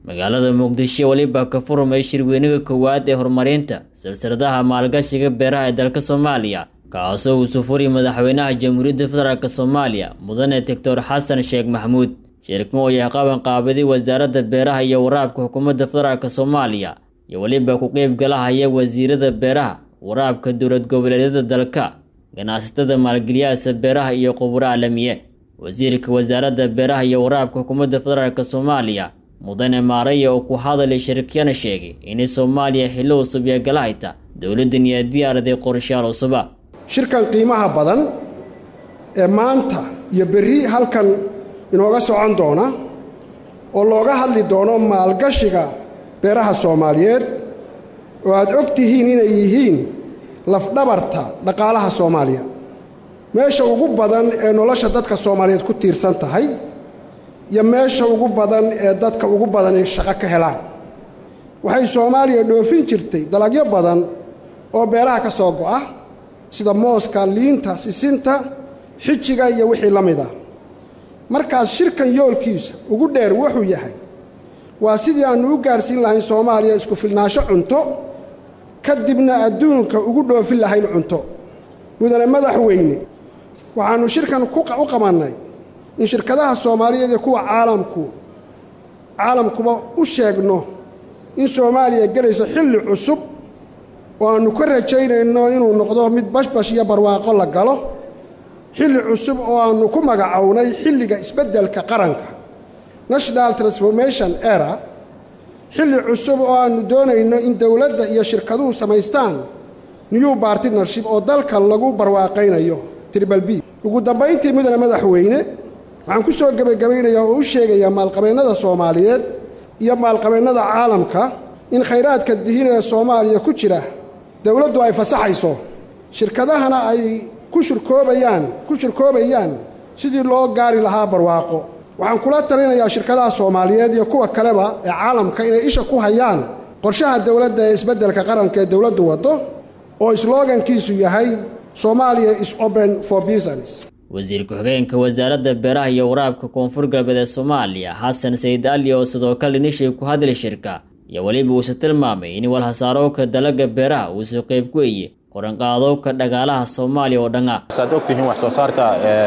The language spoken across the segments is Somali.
magaalada muqdisho weliba ka furmay shirweynaga koowaad ee horumarinta silsiladaha maalgashiga beeraha ee dalka soomaaliya kaasoo uu sufuriy madaxweynaha jamhuuriyadda federaalk soomaaliya mudane doctor xasan sheekh maxamuud shirkan oo yahay qaban qaabaday wasaaradda beeraha iyo waraabka xukuumadda federaalk soomaaliya iyo weliba ku qeyb galahaya wasiirada beeraha waraabka dowlad goboleedyada dalka ganacsatada maalgeliyaasa beeraha iyo quburo caalamiye wasiirka wasaaradda beeraha iyo waraabka xukuumadda federaalk soomaaliya mudane maaraya oo ku hadalay shirkiyana sheegay inay soomaaliya xillo cusub iyo galahayta dowladdan iyo diyaaraday qorshayaal cusuba shirkan qiimaha badan ee maanta iyo berri halkan inooga socon doona oo looga hadli doono maalgashiga beeraha soomaaliyeed oo aad og tihiin inay yihiin lafdhabarta dhaqaalaha soomaaliya meesha ugu badan ee nolosha dadka soomaaliyeed ku tiirsan tahay iyo meesha ugu badan ee dadka ugu badan ay shaqo ka helaan waxay soomaaliya dhoofin jirtay dalagyo badan oo beeraha ka soo go'a sida mooska liinta sisinta xijiga iyo wixii la mid ah markaas shirkan yoolkiisa ugu dheer wuxuu yahay waa sidii aannu u gaarsiin lahayn soomaaliya isku filnaansho cunto kadibna adduunka ugu dhoofin lahayn cunto mudane madaxweyne waxaannu shirkan u qabannay in shirkadaha soomaaliyeed iyo kuwa caalamku caalamkuba u sheegno in soomaaliya gelayso xilli cusub oo aannu ka rajaynayno inuu noqdo mid bashbash iyo barwaaqo la galo xilli cusub oo aannu ku magacownay xilliga isbeddelka qaranka national transformation era xilli cusub oo aannu doonayno in dowladda iyo shirkaduhu samaystaan new bartnership oo dalka lagu barwaaqaynayo tribal b ugu dambayntii mudane madaxweyne waxaan ku soo gebagabaynayaa oo u sheegayaa maalqabeennada soomaaliyeed iyo maalqabeennada caalamka in khayraadka dihin ee soomaaliya ku jira dowladdu ay fasaxayso shirkadahana ay ku shirkoobayaan ku shirkoobayaan sidii loo gaari lahaa barwaaqo waxaan kula talinayaa shirkadaha soomaaliyeed iyo kuwa kaleba ee caalamka inay isha ku hayaan qorshaha dowladda ee isbeddelka qaranka ee dowladdu waddo oo slogankiisu yahay soomaaliya is open for business wasiir ku-xigeenka wasaaradda beeraha iyo waraabka koonfur galbeed ee soomaaliya xasan sayid ali oo sidoo kale nishay ku hadli shirka iyo weliba uuse tilmaamay in walhasaarowka dalaga beeraha uusoo qayb ku eye qoranqaadowka dhagaalaha soomaaliya oo dhan ah saad ogtihiin wax soo saarka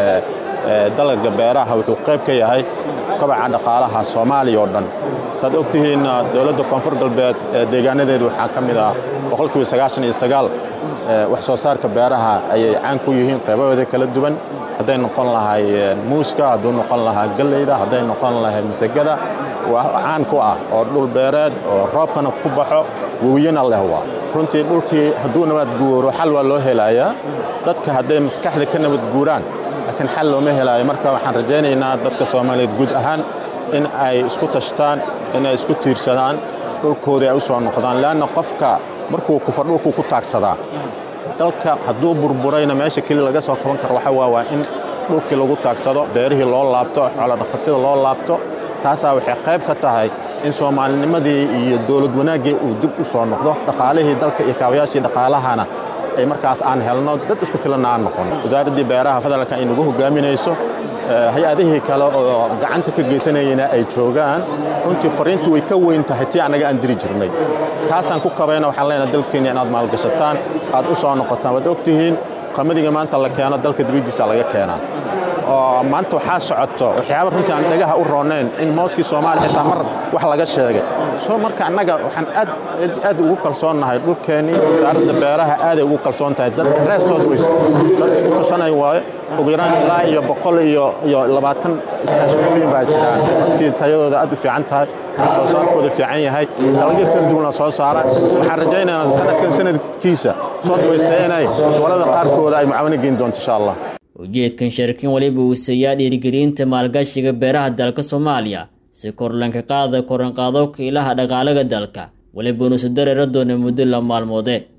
dalaga beeraha wuxuu qayb ka yahay kobaca dhaqaalaha soomaaliya oo dhan saad ogtihiin dowladda koonfur galbeed deegaanadeedu waxaa ka mid ah boqolkiiba sagaashan iyo sagaal wax soo saarka beeraha ayay caan ku yihiin qaybahooda kala duwan hadday noqon lahay muuska hadduu noqon lahaa galleyda hadday noqon lahay masagada waa caan ku ah oo dhul beereed oo roobkana ku baxo wewiyana leh waa runtii dhulkii hadduu nabad guuro xal waa loo helayaa dadka hadday maskaxda ka nabad guuraan laakiin xal looma helaayo marka waxaan rajaynaynaa dadka soomaaliyeed guud ahaan in ay isku tashtaan inay isku tiirsadaan dhulkoodii ay u soo noqdaan leanna qofka markuu kufa dhulkuu ku taagsadaa dalka hadduu burburayna meesha keli laga soo kaban karo waxa waa waa in dhulkii lagu taagsado beerihii loo laabto xoolodhaqasyada loo laabto taasaa waxay qayb ka tahay in soomaalinimadii iyo dowlad wanaaggii uu dib u soo noqdo dhaqaalihii dalka iyo kaabayaashii dhaqaalahana ay markaas aan helno dad isku filanna aan noqon wasaaraddii beeraha federaalka ay nagu hogaaminayso hay-adihii kale oo gacanta ka geysanayana ay joogaan runtii fariintu way ka weyn tahay tii annaga aan diri jirnay taasaan ku kabayna waxaan leenahay dalkeenna inaad maalgashataan aad u soo noqotaan waad ogtihiin qamadiga maanta la keeno dalka dibaddiisa laga keenaa oo maanta waxaa socoto waxyaaba runtii aan dhagaha u roonayn in mooskii soomaaliya xitaa mar wax laga sheegay soo marka annaga waxaan aad aad ugu kalsoonnahay dhulkeennii wasaaradda beeraha aaday ugu kalsoon tahay dadka reer south west dad isku tashanay waayo ugu yaraan ilaa iyo boqol iyo iyo labaatan iskaashitooyin baa jiraan runtii tayadooda aad u fiican tahay soo saarkooda fiican yahay dalagyo kala duwan la soo saara waxaan rajaynaynaa sanadkan sanadkiisa south west inay gobolada qaarkooda ay mucaawino geyn doonto insha allah ujeedkan shirkin weliba uu seeyaa dhiirigelinta maalgashiga beeraha dalka soomaaliya si korlanka qaada koranqaadowka ilaha dhaqaalaga dalka weliba nuusu dareera doona muddo la maalmoode